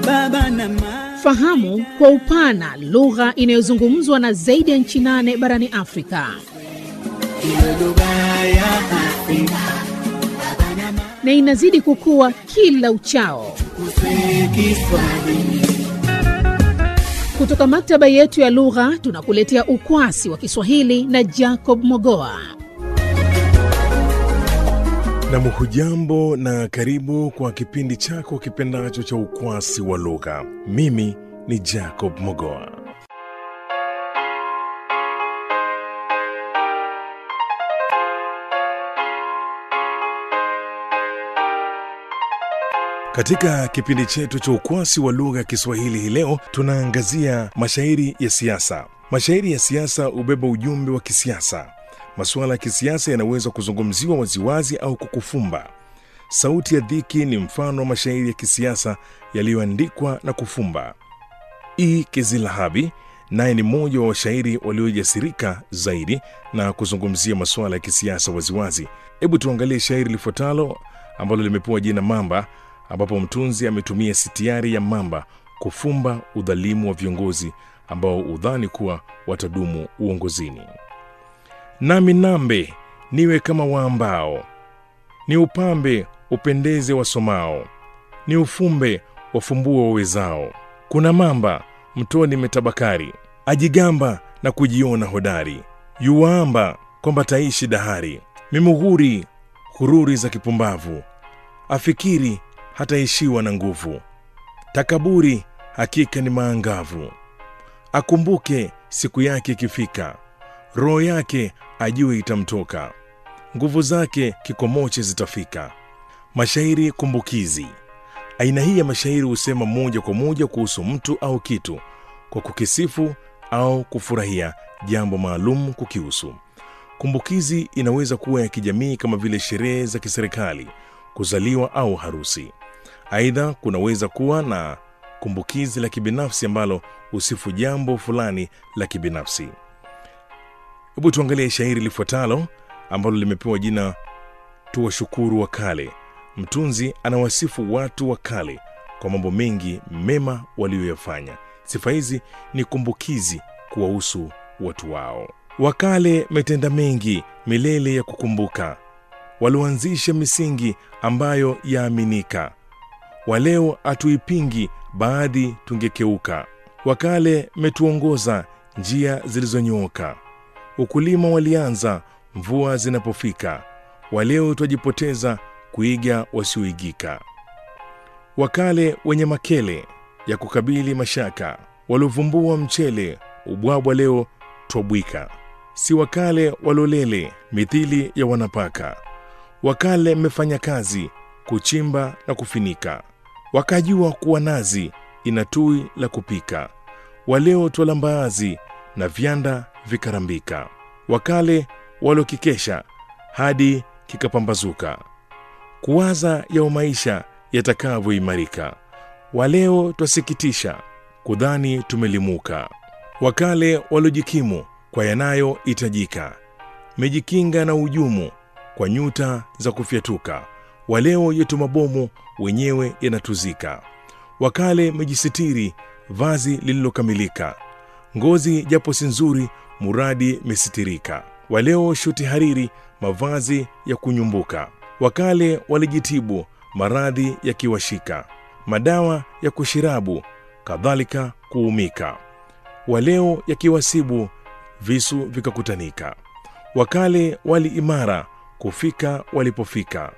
baba na mama. Fahamu kwa upana lugha inayozungumzwa na zaidi ya nchi nane barani Afrika. Iwe lugha ya Afrika na inazidi kukua kila uchao. kuswe Kiswahili. Kutoka maktaba yetu ya lugha tunakuletea ukwasi wa Kiswahili na Jacob Mogoa. Nam, hujambo na karibu kwa kipindi chako kipendacho cha ukwasi wa lugha. Mimi ni Jacob Mogoa. Katika kipindi chetu cha ukwasi wa lugha ya Kiswahili hii leo tunaangazia mashairi ya siasa. Mashairi ya siasa hubeba ujumbe wa kisiasa. Masuala ya kisiasa yanaweza kuzungumziwa waziwazi au kukufumba. Sauti ya Dhiki ni mfano wa mashairi ya kisiasa yaliyoandikwa na kufumba. E. Kizilahabi naye ni mmoja wa washairi waliojasirika zaidi na kuzungumzia masuala ya kisiasa waziwazi. Hebu tuangalie shairi lifuatalo ambalo limepewa jina Mamba, ambapo mtunzi ametumia sitiari ya mamba kufumba udhalimu wa viongozi ambao udhani kuwa watadumu uongozini. Nami nambe niwe kama waambao, ni upambe upendeze wasomao, ni ufumbe wafumbue wawezao. Kuna mamba mtoni metabakari, ajigamba na kujiona hodari, yuwaamba kwamba taishi dahari, mimughuri hururi za kipumbavu, afikiri hataishiwa na nguvu, takaburi hakika ni maangavu, akumbuke siku yake ikifika, roho yake ajue itamtoka, nguvu zake kikomoche zitafika. Mashairi kumbukizi. Aina hii ya mashairi husema moja kwa moja kuhusu mtu au kitu kwa kukisifu au kufurahia jambo maalum kukihusu. Kumbukizi inaweza kuwa ya kijamii kama vile sherehe za kiserikali, kuzaliwa au harusi. Aidha, kunaweza kuwa na kumbukizi la kibinafsi ambalo husifu jambo fulani la kibinafsi. Hebu tuangalie shairi lifuatalo ambalo limepewa jina Tuwashukuru wa Kale. Mtunzi anawasifu watu wa kale kwa mambo mengi mema waliyoyafanya. Sifa hizi ni kumbukizi kuwahusu watu wao. Wakale metenda mengi milele ya kukumbuka, walioanzisha misingi ambayo yaaminika. Waleo hatuipingi, baadhi tungekeuka. Wakale metuongoza njia zilizonyooka, ukulima walianza mvua zinapofika. Waleo twajipoteza kuiga wasioigika. Wakale wenye makele ya kukabili mashaka, waliovumbua mchele ubwabwa, leo twabwika. Si wakale walolele mithili ya wanapaka, wakale mmefanya kazi kuchimba na kufinika, wakajua kuwa nazi ina tui la kupika. Waleo twala mbaazi na vyanda vikarambika, wakale walokikesha hadi kikapambazuka kuwaza yao maisha yatakavyoimarika. Waleo twasikitisha kudhani tumelimuka. Wakale waliojikimu kwa yanayohitajika, mejikinga na ujumu kwa nyuta za kufyatuka. Waleo yetu mabomu wenyewe yanatuzika. Wakale mejisitiri vazi lililokamilika, ngozi japo si nzuri, muradi mesitirika. Waleo shuti hariri, mavazi ya kunyumbuka wakale walijitibu maradhi yakiwashika, madawa ya kushirabu kadhalika kuumika. Waleo yakiwasibu visu vikakutanika. Wakale wali imara kufika walipofika,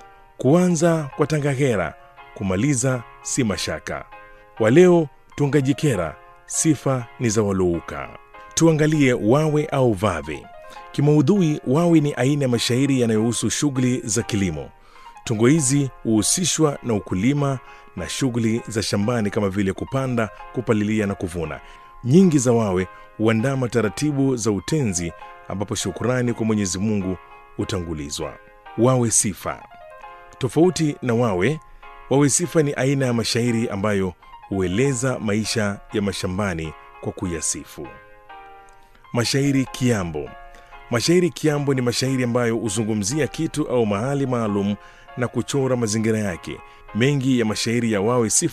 kuanza kwa tangahera kumaliza si mashaka. Waleo tungajikera sifa ni za walouka. Tuangalie wawe au vave. Kimaudhui, wawi ni aina ya mashairi yanayohusu shughuli za kilimo. Tungo hizi huhusishwa na ukulima na shughuli za shambani kama vile kupanda, kupalilia na kuvuna. Nyingi za wawe huandama taratibu za utenzi, ambapo shukurani kwa Mwenyezi Mungu hutangulizwa. Wawe sifa. Tofauti na wawe, wawe sifa ni aina ya mashairi ambayo hueleza maisha ya mashambani kwa kuyasifu. Mashairi kiambo. Mashairi kiambo ni mashairi ambayo huzungumzia kitu au mahali maalum na kuchora mazingira yake. Mengi ya mashairi ya wawe sifa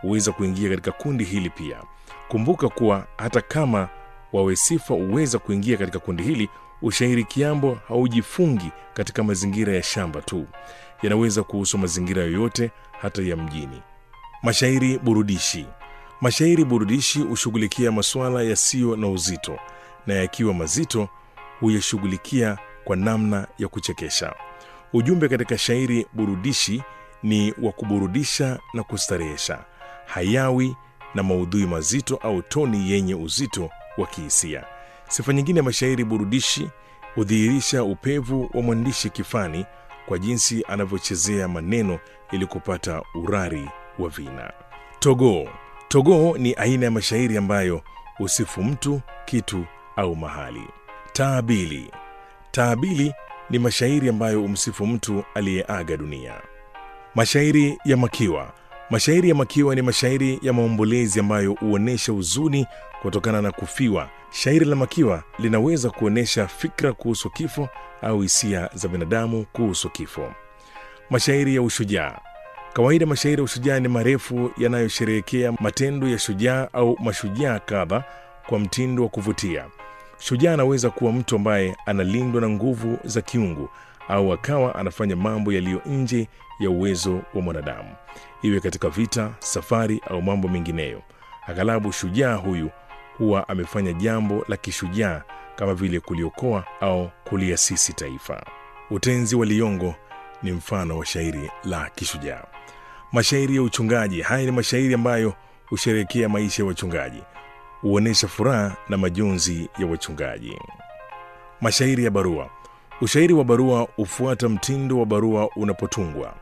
huweza kuingia katika kundi hili pia. Kumbuka kuwa hata kama wawe sifa huweza kuingia katika kundi hili, ushairi kiambo haujifungi katika mazingira ya shamba tu, yanaweza kuhusu mazingira yoyote, hata ya mjini. Mashairi burudishi. Mashairi burudishi hushughulikia masuala yasiyo na uzito, na yakiwa mazito huyashughulikia kwa namna ya kuchekesha. Ujumbe katika shairi burudishi ni wa kuburudisha na kustarehesha, hayawi na maudhui mazito au toni yenye uzito wa kihisia. Sifa nyingine ya mashairi burudishi hudhihirisha upevu wa mwandishi kifani kwa jinsi anavyochezea maneno ili kupata urari wa vina. Togoo. Togoo ni aina ya mashairi ambayo husifu mtu, kitu au mahali. Taabili. Taabili ni mashairi ambayo humsifu mtu aliyeaga dunia. Mashairi ya makiwa. Mashairi ya makiwa ni mashairi ya maombolezi ambayo huonyesha huzuni kutokana na kufiwa. Shairi la makiwa linaweza kuonyesha fikra kuhusu kifo au hisia za binadamu kuhusu kifo. Mashairi ya ushujaa. Kawaida mashairi ya ushujaa ni marefu yanayosherehekea matendo ya shujaa au mashujaa kadha kwa mtindo wa kuvutia. Shujaa anaweza kuwa mtu ambaye analindwa na nguvu za kiungu au akawa anafanya mambo yaliyo nje ya uwezo wa mwanadamu, iwe katika vita, safari au mambo mengineyo. Aghalabu shujaa huyu huwa amefanya jambo la kishujaa kama vile kuliokoa au kuliasisi taifa. Utenzi wa Liyongo ni mfano wa shairi la kishujaa. Mashairi ya uchungaji. Haya ni mashairi ambayo husherehekea maisha ya wachungaji, huonyesha furaha na majonzi ya wachungaji. Mashairi ya barua. Ushairi wa barua hufuata mtindo wa barua unapotungwa.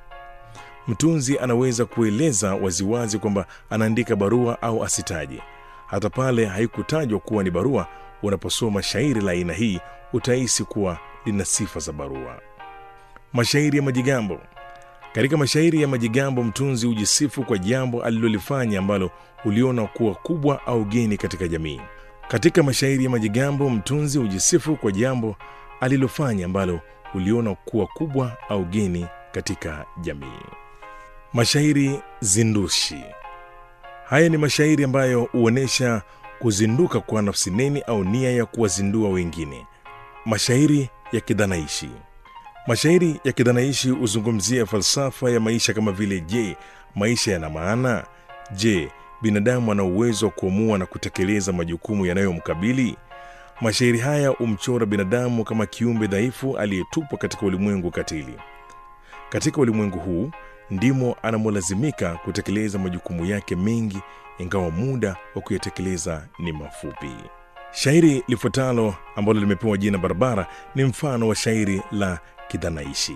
Mtunzi anaweza kueleza waziwazi kwamba anaandika barua au asitaje. Hata pale haikutajwa kuwa ni barua, unaposoma shairi la aina hii utahisi kuwa lina sifa za barua. Mashairi ya majigambo. Katika mashairi ya majigambo, mtunzi hujisifu kwa jambo alilolifanya ambalo uliona kuwa kubwa au geni katika jamii. Katika mashairi ya majigambo, mtunzi hujisifu kwa jambo alilofanya ambalo uliona kuwa kubwa au geni katika jamii. Mashairi zindushi. Haya ni mashairi ambayo huonyesha kuzinduka kwa nafsi neni au nia ya kuwazindua wengine. Mashairi ya kidhanaishi. Mashairi ya kidhanaishi huzungumzia falsafa ya maisha kama vile: je, maisha yana maana? Je, binadamu ana uwezo wa kuamua na kutekeleza majukumu yanayomkabili? Mashairi haya humchora binadamu kama kiumbe dhaifu aliyetupwa katika ulimwengu katili. Katika ulimwengu huu ndimo anamolazimika kutekeleza majukumu yake mengi, ingawa muda wa kuyatekeleza ni mafupi. Shairi lifuatalo ambalo limepewa jina Barabara ni mfano wa shairi la kidhanaishi.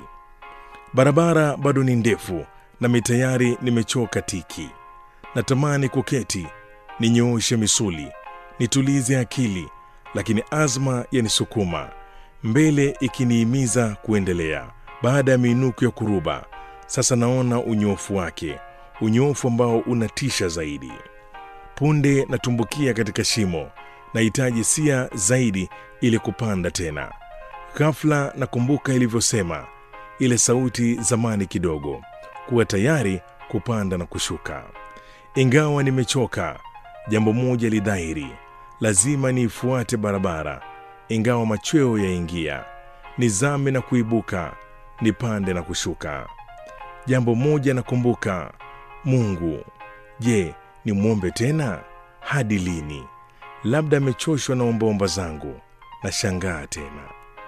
Barabara bado ni ndefu, nami tayari nimechoka tiki. Natamani kuketi, ninyooshe misuli, nitulize akili, lakini azma yanisukuma mbele, ikiniimiza kuendelea. Baada ya miinuko ya kuruba, sasa naona unyofu wake, unyofu ambao unatisha zaidi. Punde natumbukia katika shimo, nahitaji sia zaidi ili kupanda tena. Ghafla nakumbuka ilivyosema ile sauti zamani kidogo, kuwa tayari kupanda na kushuka. Ingawa nimechoka, jambo moja lidhahiri, lazima niifuate barabara. Ingawa machweo yaingia, nizame na kuibuka, nipande na kushuka. Jambo moja nakumbuka, Mungu. Je, nimwombe tena? Hadi lini? Labda amechoshwa na ombaomba zangu. Nashangaa tena.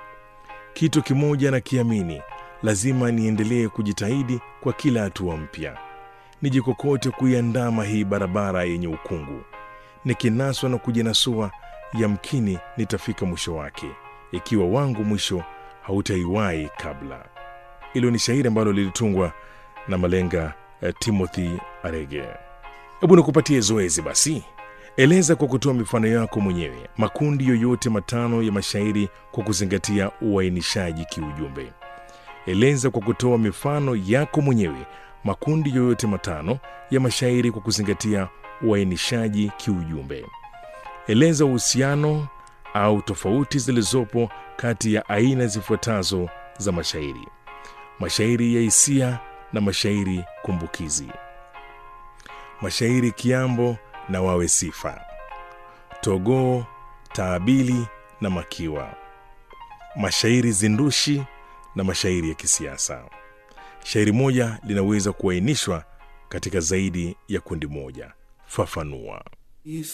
Kitu kimoja nakiamini, lazima niendelee kujitahidi kwa kila hatua mpya, nijikokote kuiandama hii barabara yenye ukungu. Nikinaswa na kujinasua, yamkini nitafika mwisho wake, ikiwa wangu mwisho hautaiwahi kabla. Hilo ni shairi ambalo lilitungwa na malenga eh, Timothy Arege. Hebu nikupatie zoezi basi. Eleza kwa kutoa mifano yako mwenyewe makundi yoyote matano ya mashairi kwa kuzingatia uainishaji kiujumbe. Eleza kwa kutoa mifano yako mwenyewe makundi yoyote matano ya mashairi kwa kuzingatia uainishaji kiujumbe. Eleza uhusiano au tofauti zilizopo kati ya aina zifuatazo za mashairi: mashairi ya hisia na mashairi kumbukizi. mashairi kiambo na wawe sifa, togoo, taabili na makiwa, mashairi zindushi na mashairi ya kisiasa. Shairi moja linaweza kuainishwa katika zaidi ya kundi moja. Fafanua.